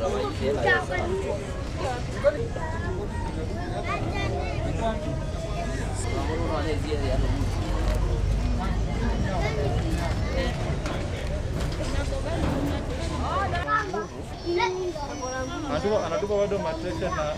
Anatupa anatupa bado mateke na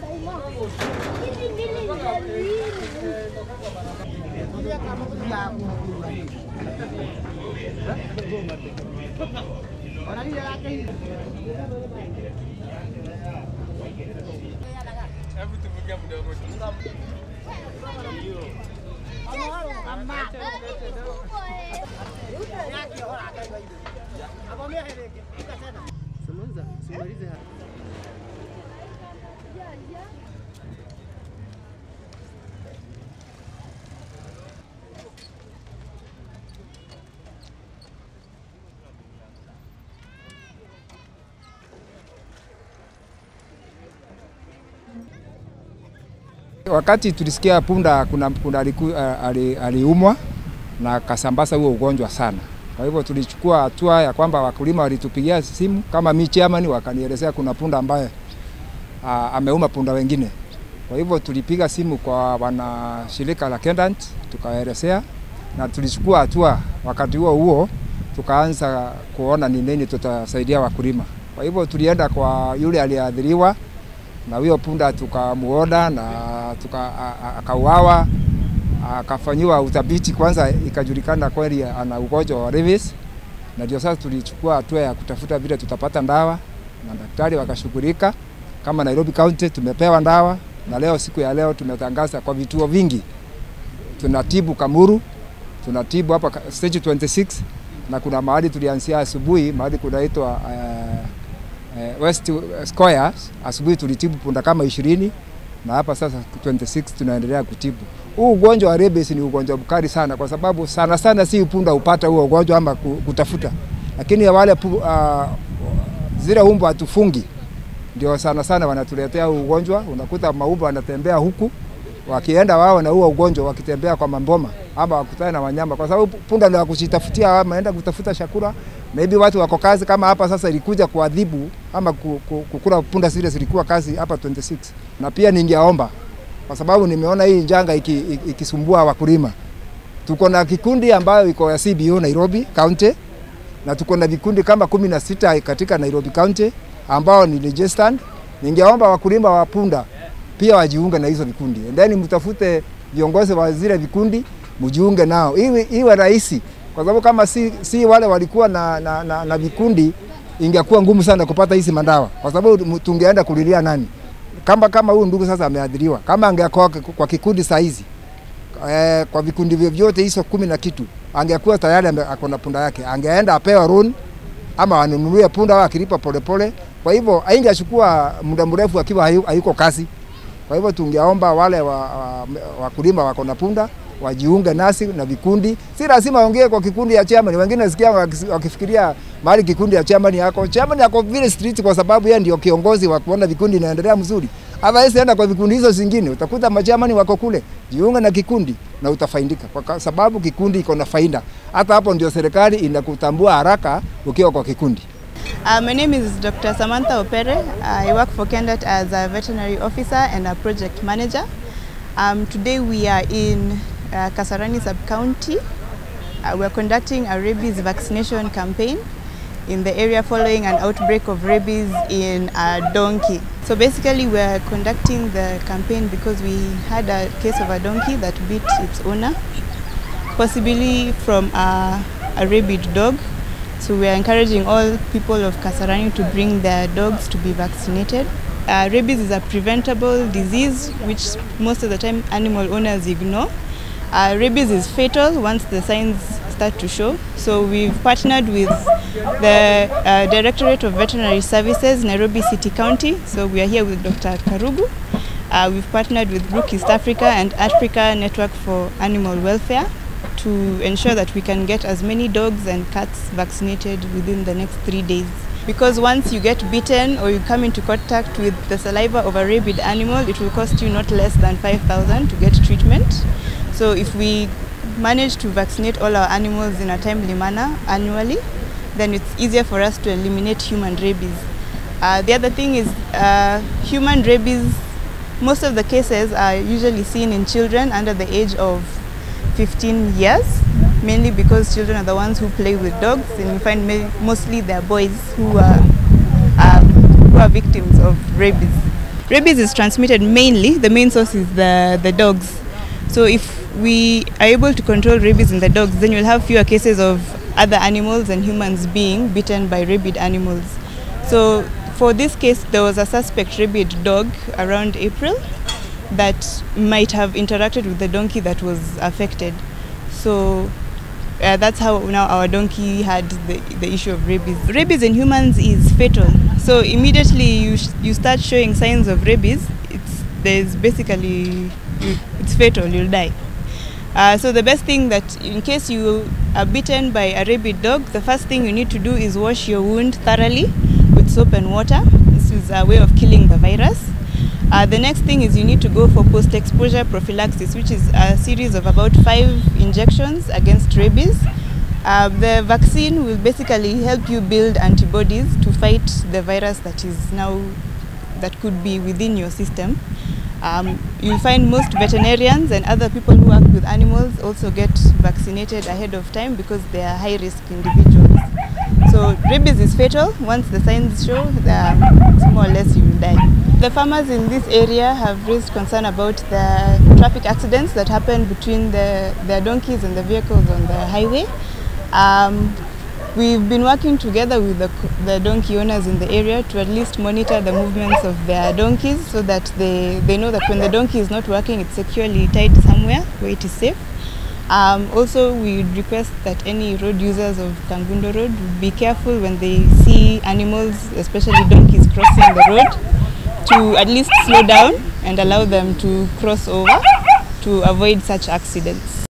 Wakati tulisikia punda kuna punda aliku- ali- aliumwa na akasambaza huo ugonjwa sana. Kwa hivyo tulichukua hatua ya kwamba wakulima walitupigia simu kama mi chairman, wakanielezea kuna punda ambaye a, ameuma punda wengine. Kwa hivyo tulipiga simu kwa wana shirika la Kendant tukaelezea, na tulichukua hatua. Wakati huo huo tukaanza kuona ni nini tutasaidia wakulima. Kwa hivyo tulienda kwa yule aliyeathiriwa na huyo punda tukamuona na tuka, a- a- akauawa akafanyiwa uthabiti kwanza, ikajulikana kweli ana ugonjwa wa rabies, na ndio sasa tulichukua hatua ya kutafuta vile tutapata ndawa, na daktari wakashughulika. Kama Nairobi County tumepewa ndawa, na leo siku ya leo tumetangaza kwa vituo vingi tunatibu Kamuru, tunatibu hapa ka- stage 26 na kuna mahali tulianzia asubuhi, mahali kunaitwa uh, uh, West Squares. Asubuhi tulitibu punda kama ishirini na hapa sasa 26 tunaendelea kutibu. Huu ugonjwa wa rabies ni ugonjwa mkali sana, kwa sababu sana sana si punda hupata huo ugonjwa ama ku- kutafuta, lakini wale pu, uh, zile umbu hatufungi ndio sana sana wanatuletea huu ugonjwa. Unakuta maumbu wanatembea huku wakienda wao na huo ugonjwa wakitembea kwa mamboma ama wakutane na wanyama, kwa sababu punda ndio wakujitafutia, wameenda kutafuta chakula. Maybe watu wako kazi kama hapa sasa, ilikuja kuadhibu ama ku- ku- kukula punda zile zilikuwa kazi hapa 26, na pia ningeomba kwa sababu nimeona hii njanga iki- iki- ikisumbua wakulima. Tuko na kikundi ambayo iko ya CBO Nairobi County na tuko na vikundi kama kumi na sita katika Nairobi County ambao ni registered. Ningeomba wakulima wa punda pia wajiunge na hizo vikundi, and then mtafute viongozi wa zile vikundi mjiunge nao, iwe, iwe rahisi, kwa sababu kama si, si wale walikuwa na, na, na, na vikundi ingekuwa ngumu sana kupata hizi madawa, kwa sababu tungeenda kulilia nani? Kama kama huyu ndugu sasa ameadhiriwa, kama angekuwa kwa kikundi saa hizi eh, kwa vikundi vyovyote hizo kumi na kitu angekuwa tayari ame- ako na punda yake, angeenda apewa loan ama wanunulie punda au akilipa polepole. Kwa hivyo haingechukua muda mrefu akiwa hayu- hayuko kazi. Kwa hivyo tungeomba wale wakulima wa, wakulima wako na punda wajiunge nasi na vikundi. Si lazima waongee kwa kikundi ya chairman. Wengine nasikia wakis- wakifikiria mahali kikundi ya chairman yako. Chairman yako vile street kwa sababu yeye ndio kiongozi wa kuona vikundi inaendelea mzuri. Otherwise enda kwa vikundi hizo zingine utakuta machamani wako kule. Jiunge na kikundi na utafaidika kwa ka- sababu kikundi iko na faida. Hata hapo ndio serikali inakutambua haraka ukiwa kwa kikundi. Uh, my name is Dr. Samantha Opere. I work for Kendat as a veterinary officer and a project manager. Um, today we are in uh, Kasarani sub-county. Uh, we are conducting a rabies vaccination campaign in the area following an outbreak of rabies in a donkey. So basically we are conducting the campaign because we had a case of a donkey that bit its owner, possibly from a, a rabid dog. So we are encouraging all people of Kasarani to bring their dogs to be vaccinated. Uh, rabies is a preventable disease which most of the time animal owners ignore. Uh, rabies is fatal once the signs start to show. So we've partnered with the uh, Directorate of Veterinary Services, Nairobi City County. So we are here with Dr. Karugu. Uh, we've partnered with Brook East Africa and Africa Network for Animal Welfare to ensure that we can get as many dogs and cats vaccinated within the next three days. Because once you get bitten or you come into contact with the saliva of a rabid animal, it will cost you not less than 5,000 to get treatment. So if we manage to vaccinate all our animals in a timely manner annually, then it's easier for us to eliminate human rabies. Uh, the other thing is uh, human rabies. Most of the cases are usually seen in children under the age of 15 years, mainly because children are the ones who play with dogs, and you find ma- mostly they're boys who are um, who are victims of rabies. Rabies is transmitted mainly. The main source is the the dogs. So if we are able to control rabies in the dogs, then you'll have fewer cases of other animals and humans being bitten by rabid animals. So for this case, there was a suspect rabid dog around April that might have interacted with the donkey that was affected. So uh, that's how now our donkey had the, the issue of rabies. Rabies in humans is fatal. So immediately you, sh- you start showing signs of rabies, it's, there's basically, you, it's fatal, you'll die. Uh, so the best thing that in case you are bitten by a rabid dog, the first thing you need to do is wash your wound thoroughly with soap and water. This is a way of killing the virus. Uh, the next thing is you need to go for post-exposure prophylaxis, which is a series of about five injections against rabies. Uh, the vaccine will basically help you build antibodies to fight the virus that is now that could be within your system. Um, you'll find most veterinarians and other people who work with animals also get vaccinated ahead of time because they are high risk individuals. So rabies is fatal. Once the signs show, um, more or less you will die. The farmers in this area have raised concern about the traffic accidents that happen between the, their donkeys and the vehicles on the highway. Um, We've been working together with the, the donkey owners in the area to at least monitor the movements of their donkeys so that they, they know that when the donkey is not working, it's securely tied somewhere where it is safe. Um, also, we would request that any road users of Kangundo Road would be careful when they see animals, especially donkeys, crossing the road, to at least slow down and allow them to cross over to avoid such accidents.